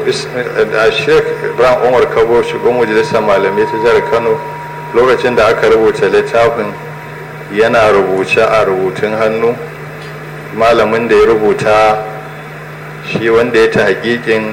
da sheikh ibrahim umar kabo shugaban majalisar malamai ta jihar kano lokacin da aka rubuta littafin yana rubuce a rubutun hannu malamin da ya rubuta shi wanda ya ta hakikin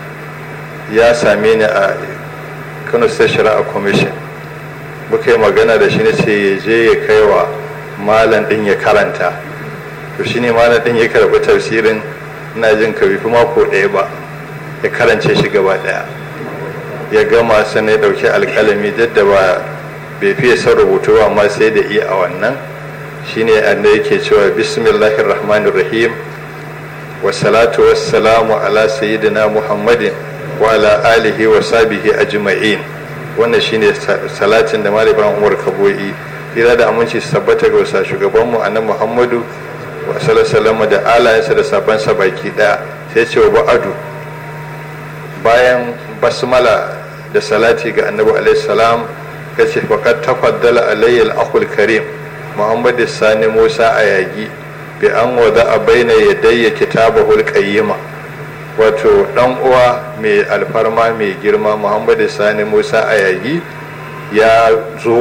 ya same ni a kano state shari'a commission muka yi magana da shi na ce ya je ya kai wa malam din ya karanta to shi ne malam din ya karɓi tafsirin ina jin ka fi mako ɗaya ba ya karance shi gaba ɗaya ya gama sannan ya ɗauki alƙalami duk da ba bai fiye son rubutu ba amma sai da iya a wannan shine anda yake cewa bismillahir rahmanir rahim wa salatu wassalamu ala sayyidina muhammadin wa ala alihi wa sahbihi ajma'in wannan shine salatin da malamin umar kaboyi kira da aminci su tabbata ga wasa shugabanmu annabi muhammadu wa sallallahu da alayensa da sabansa baki daya sai ce wa ba'adu bayan basmala da salati ga annabi alaihi salam kace faqad tafaddala alayya al-akhul karim muhammad sani musa ayagi bi an wada a baina yadayya kitabahul qayyima wato dan uwa mai alfarma mai girma muhammad sani musa ayagi ya zo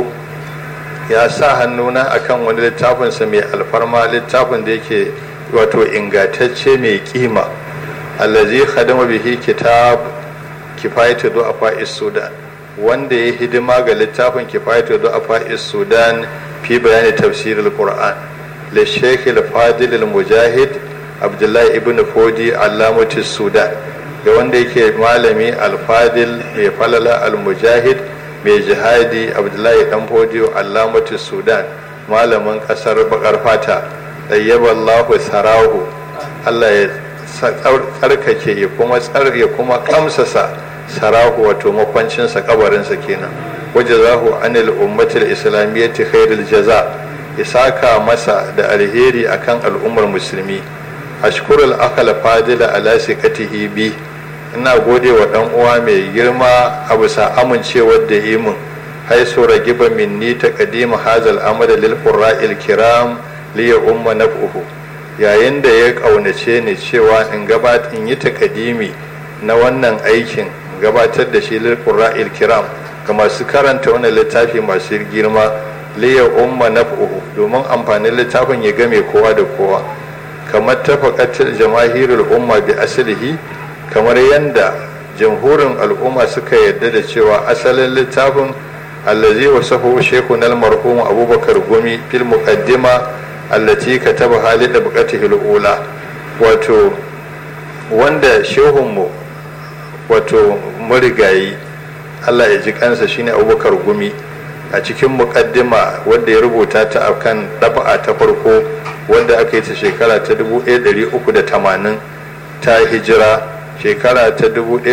ya sa hannuna akan wani littafinsa mai alfarma littafin da yake wato ingantacce mai kima allazi khadama bihi kitab kifayatu du'afa sudan wanda ya hidima ga littafin kifayatu du'afa sudan fi bayani tafsir al-qur'an li shaykh al-fadil al-mujahid abdullahi ibn fodi allamatu sudan da wanda yake malami al-fadil mai falala al-mujahid mai jihadi abdullahi dan fodiyo allamatu sudan malamin kasar bakar fata ɗayyaballahu sarahu allah ya tsarkake ya kuma tsar ya kuma kamsasa sarahu wato makwancinsa kabarinsa kenan waje zahu anil ummatul islamiyyati khairul jaza ya saka masa da alheri akan al'ummar musulmi ashkurul akal fadila ala siqatihi bi ina gode wa dan uwa mai girma a bisa amincewar da yi min haisu ragiba minni ta kadima hazal amada lil qurra'il kiram li ya umma naf'uhu yayin da ya kaunace ni cewa in gabat in yi takadimi na wannan aikin gabatar da shi lil qurra'il kiram ga masu karanta wannan littafi masu girma li ya umma naf'uhu domin amfanin littafin ya game kowa da kowa kamar tafaqatul jamahirul umma bi aslihi kamar yadda jamhurin al'umma suka yarda da cewa asalin littafin allazi wasahu shekun almarhum abubakar gumi fil muqaddima allati kataba halid da buqatihi ula wato wanda shehunmu wato marigayi Allah ya ji kansa shine abubakar gumi a cikin muqaddima wanda ya rubuta ta akan ɗaba'a ta farko wanda aka yi ta shekara ta 1380 ta hijira shekara ta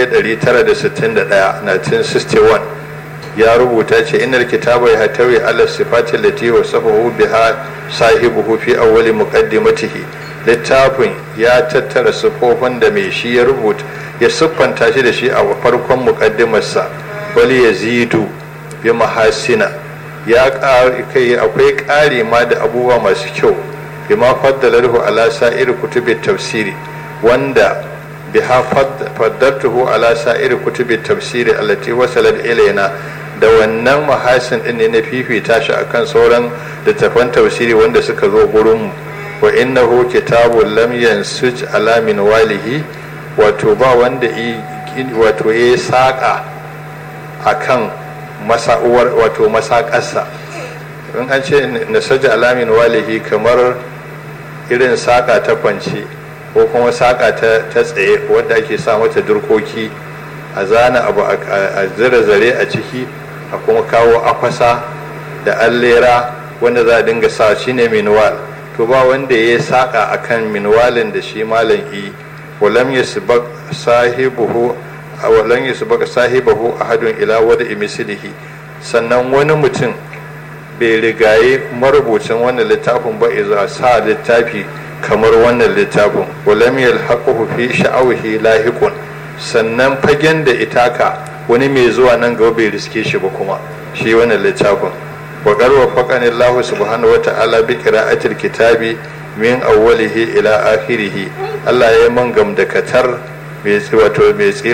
1961 1961 ya rubuta ce inar kitaba ya hatawi ala sifatin lati wa safahu biha sahibuhu fi awwali muqaddimatihi littafin ya tattara sifofin da mai shi ya rubuta ya siffanta shi da shi a farkon muqaddimarsa bal yazidu bi mahasina ya kai akwai ƙari ma da abubuwa masu kyau bima faddalahu ala sa'ir kutubi tafsiri wanda biha faddatuhu ala sa'ir kutubi tafsiri allati wasalat ilaina da wannan mahasin din ne na fifita shi akan sauran littafan tafsiri wanda suka zo gurin mu wa innahu kitabun lam yansuj ala min walihi wato ba wanda wato ya saka akan masa'uwar wato masakarsa in an ce nasaja alamin walihi kamar irin saka ta kwance ko kuma saƙa ta tsaye wadda ake sa mata durkoki a zana abu a zira zare a ciki a kuma kawo akwasa da allera wanda za a dinga sa shi ne minuwal to ba wanda ya saƙa a kan minuwalin da shi malam yi walam ya sahibuhu walam ya sahibahu ahadun ila wada imisilihi sannan wani mutum bai rigaye marubucin wannan littafin ba iza sa littafi kamar wannan littafin walam yalhaquhu fi sha'awihi lahiqun sannan fagen da itaka wani mai zuwa nan gaba bai riske shi ba kuma shi wannan littafin wa qarwa faqani Allah subhanahu wa ta'ala bi qira'atil kitabi min awwalihi ila akhirih Allah ya man gamdakatar mai wato mai